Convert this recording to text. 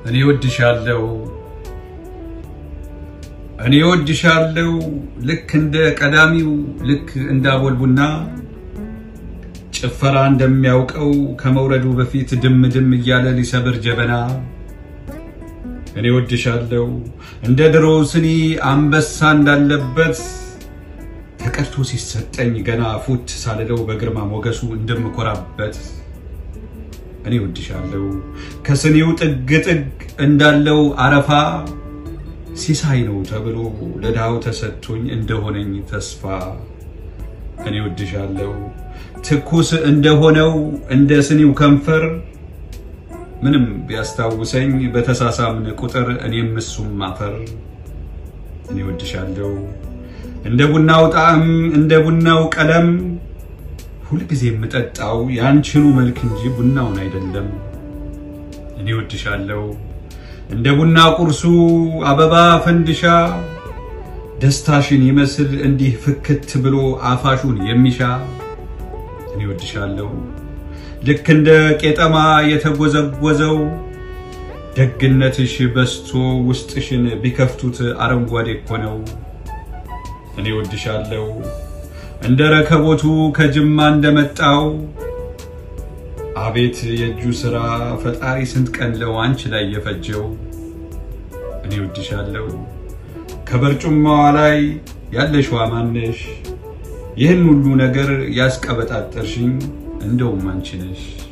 እኔ ወድሻለሁ እኔ ወድሻለሁ ልክ እንደ ቀዳሚው ልክ እንደ አቦል ቡና ጭፈራ እንደሚያውቀው ከመውረዱ በፊት ድም ድም እያለ ሊሰብር ጀበና እኔ ወድሻለሁ እንደ ድሮ ስኒ አንበሳ እንዳለበት ተቀድቶ ሲሰጠኝ ገና ፉት ሳልለው በግርማ ሞገሱ እንደምኮራበት እኔ ወድሻለሁ ከስኒው ጥግ ጥግ እንዳለው አረፋ ሲሳይ ነው ተብሎ ለድሃው ተሰጥቶኝ እንደሆነኝ ተስፋ እኔ ወድሻለሁ ትኩስ እንደሆነው እንደ ስኒው ከንፈር ምንም ቢያስታውሰኝ በተሳሳምን ቁጥር እኔም እሱም አፈር እኔ ወድሻለሁ እንደ ቡናው ጣዕም እንደ ቡናው ቀለም ሁልጊዜ የምጠጣው ያንቺኑ መልክ እንጂ ቡናውን አይደለም። እኔ ወድሻለሁ እንደ ቡና ቁርሱ አበባ ፈንድሻ ደስታሽን ይመስል እንዲህ ፍክት ብሎ አፋሹን የሚሻ እኔ ወድሻለሁ ልክ እንደ ቄጠማ የተጎዘጎዘው ደግነትሽ በስቶ ውስጥሽን ቢከፍቱት አረንጓዴ እኮ ነው። እኔ ወድሻለሁ እንደ ረከቦቱ ከጅማ እንደመጣው አቤት የእጁ ሥራ ፈጣሪ ስንት ቀን ለው አንቺ ላይ የፈጀው እኔ ወድሻለሁ ከበርጩማዋ ላይ ያለሽዋ ማነሽ ይህን ሁሉ ነገር ያስቀበጣጠርሽኝ እንደውም አንቺ ነሽ።